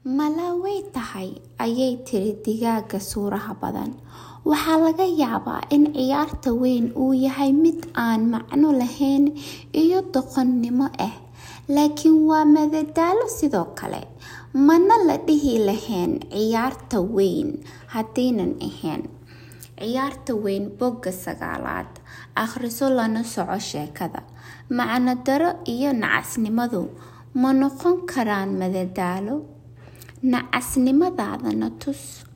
mala way tahay ayay tiri digaaga suuraha badan waxaa laga yaabaa in ciyaarta weyn uu yahay mid aan macno lahayn iyo doqonnimo ah laakiin waa madadaalo sidoo kale mana la dhihi lahayn ciyaarta weyn haddiinan ahayn ciyaarta weyn bogga sagaalaad akhriso lana soco sheekada macno daro iyo nacasnimadu ma noqon karaan madadaalo nacasnimadaadana tus